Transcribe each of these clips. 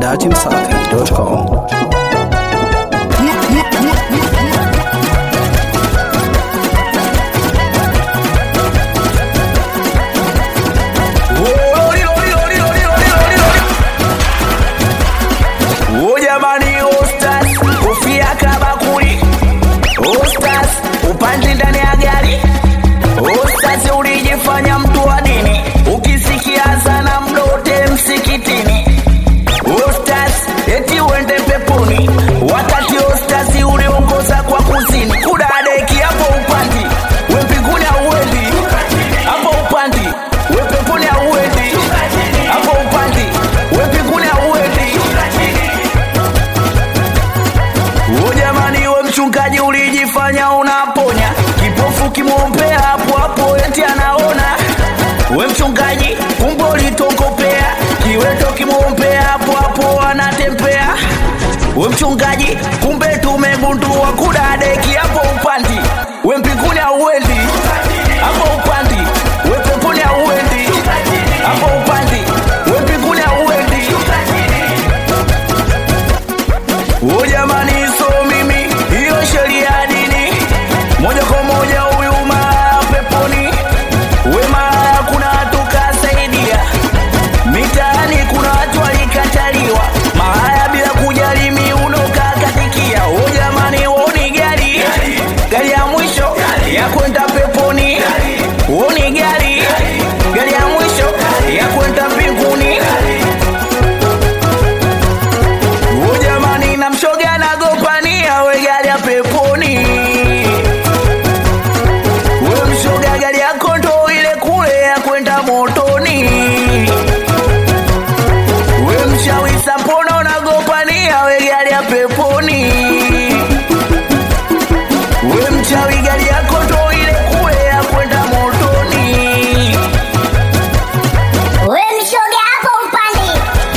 datimsafi.com. Oh jamani, Ostas kofia kabakuli, Ostas upande ndani ya gari, Ostas ulijifanya mtu wa dini, ukisikia sana mdote msikitini, Ostas eti uende peponi, wakati Ostas uliongoza kwa kuzini, kudadeki hapo upandi, we mbinguni hauendi, hapo upandi, we peponi hauendi, hapo upandi, we mbinguni hauendi. O jamani, we mchungaji ulijifanya unaponya kipofu, kimwombea hapo hapo eti anaona. We mchungaji, kumbe ulitokopea kiweto, kimwombea hapo hapo anatembea. We mchungaji, kumbe tumegundua kudadeki hapo upandi, we mbinguni hauendi hapo upandi, we peponi hauendi hapo upandi, we mbinguni hauendi. O jamani, so mimi hiyo sheria ya dini moja kwa moja huyu malaya peponi, we malaya, kuna watu kasaidia mitaani, kuna watu walikataliwa malaya bila kujali miuno kakatikia. O jamani, woni gari gari ya mwisho ya kwenda peponi, woni gari gari ya mwisho ya kwenda mbinguni. O jamani, na mshoga nagopania we gari ya peponi, we mshoga gari yako ndo ile kule ya kwenda motoni. We mchawi sapona unagopania we gari ya peponi, we mchawi gari yako ndo ile kule ya kwenda motoni. We mshoga hapo upande.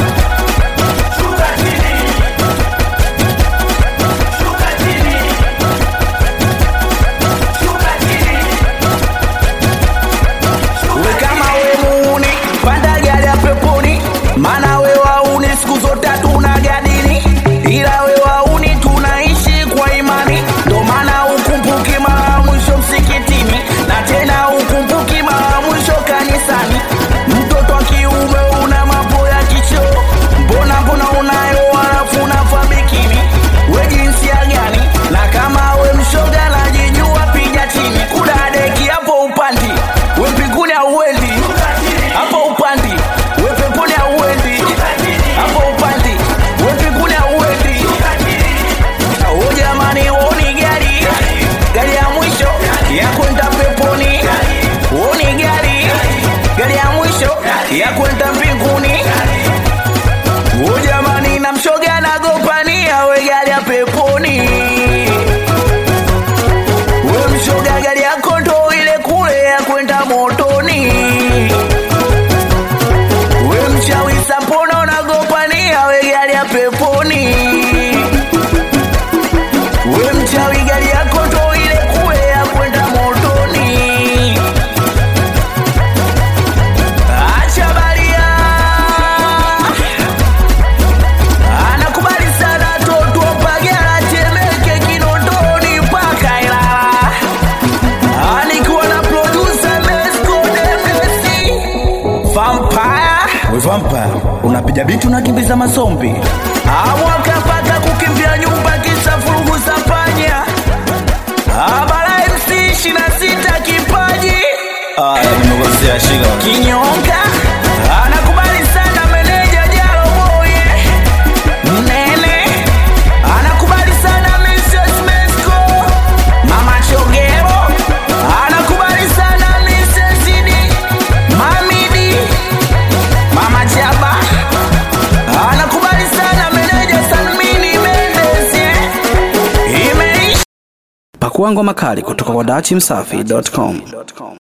we kama we muuni panda gari ya peponi maana we wauni siku zote hatuna gadini ila we wauni tunaishi kwa imani ndo maana ukumbuki mara ya mwisho msikitini na tena ukumbuki mara ya mwisho kanisani mtoto wa kiume una mambo ya kichoo mbona mbona unayo halafu unavaa bikini we jinsia gani na kama we mshoga najijua piga chini kudadeki hapo upandi we mbinguni hauendi hapo upandi we peponi hauendi hapo upandi we mbinguni hauendi o jamani woni gari gari ya mwisho ya kwenda peponi woni gari gari ya mwisho ya kwenda mbinguni o jamani na mshoga nagopania we gari ya peponi we mshoga gari yako ndo ile kule ya kwenda motoni we mchawi sapona unagopania we gari ya peponi we mchawi gari yako ndo ile kule ya kwenda motoni acha baria anakubali sana toto pagara temeke kinondoni mpaka ilala alikuwa na producer Mesco Demesi Vampire we Vampire unapiga biti unakimbiza masombi amwaka paka kukimbia nyumba kisa furugu za panya abara MC ishina sita kipaji nimekosea shika kinyonga anakubali sana meneja Jalo Boye Mnene anakubali sana Mrs. Mesco Mama Chogero anakubali sana Mrs. Idi Mamidi Mama Chaba anakubali sana meneja Salmini Mendes eh. Imeisha Pakua ngoma kali kutoka kwa datimsafi.com.